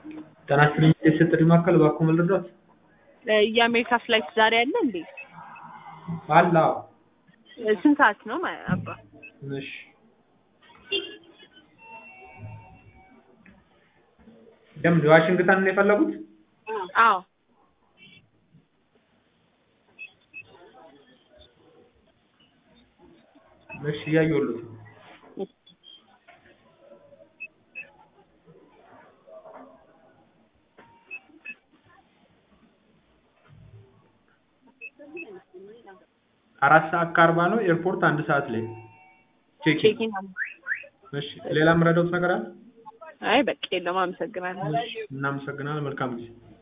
ጤና ይስጥልኝ የሴት ጥሪ ማዕከል እባክዎ ምን ልርዳዎት? የአሜሪካ ፍላይት ዛሬ አለ እንዴ? አለ አዎ። ስንት ሰዓት ነው ማ- አባ? እሺ ለምን ዋሽንግተን ነው የፈለጉት? አዎ እሺ እያየሁልዎት ነው። አራት ሰዓት ከአርባ ነው ኤርፖርት አንድ ሰዓት ላይ ቼክ ቼኪን አለ። እሺ ሌላ የምረዳዎት ነገር አለ? አይ በቃ የለም አመሰግናለሁ። እናመሰግናለን መልካም ጊዜ